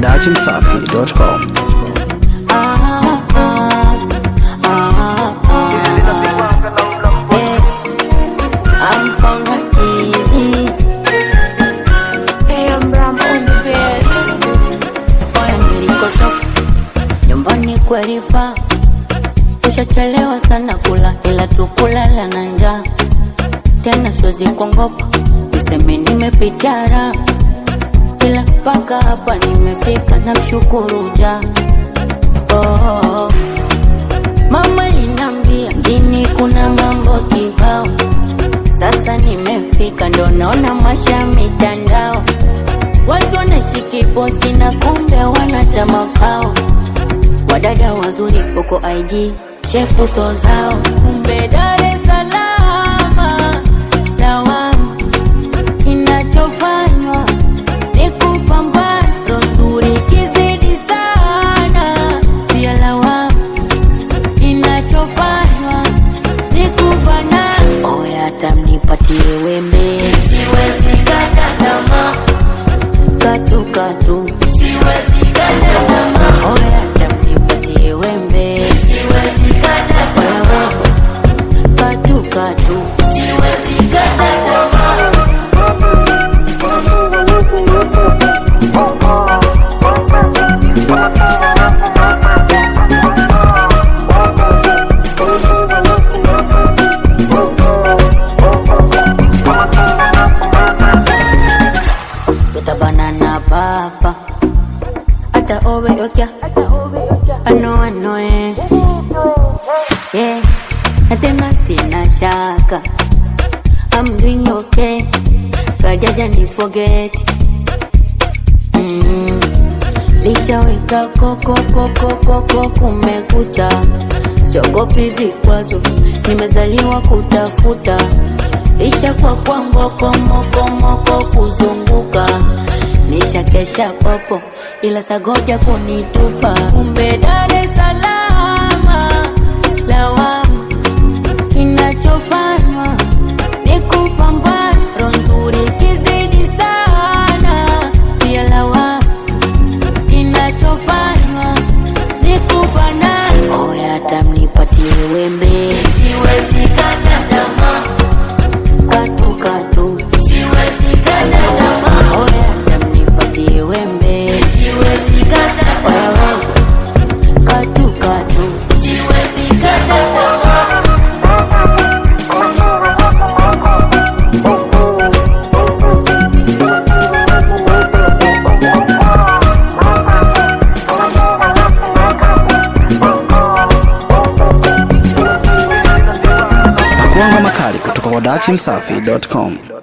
dachimsafi.com. Nyumbani kwelifa ushachelewa sana kula, ila tukulala na njaa tena, siwezi kuongopa niseme nimepitara, ila mpaka hapa nimefika, na mshukuru ja oh. Mama linambia mjini kuna mambo kibao, sasa nimefika, ndo naona masha mitandao, watu wanashiki posi na kumbe wanata mafao, wadada wazuri huko IG shepu so zao, kumbe Dar es Salaam lawama, kinachofanywa ni kupambana, roho nzuri kizidi sana, pia lawama kinachofanywa ni kubana. Oya, hata mnipatie wembe, siwezi kata tamaa, katu katu, siwezi kata tamaa. Oya, hata mnipatie wembe, siwezi kata tamaa, katu katu, siwezi kata tamaa. Tota banana papa Ata owe okya Ano ano eh Yeah Na tena sina shaka I'm doing okay Kajaja ni forget mm. Lishaweka koko koko koko kumekucha Siogopi vikwazo Nimezaliwa kutafuta Isha kwa kwa ngoko moko moko kuzunguka Nisha kesha popo ila sagoja kunitupa Kumbe Dar es Salaam lawama Kinachofanywa ni kupambana Roho nzuri kizidi sana Pia lawama Kinachofanywa ni kupana Oya hata mnipatie wembe Siwezi kata tamaa katu katu, siwezi kata tamaa. Oya, hata mnipatie wembe, siwezi kata tamaa. Katu katu, siwezi kata tamaa. Makuanga makali kutoka kwa dachimsafi.com.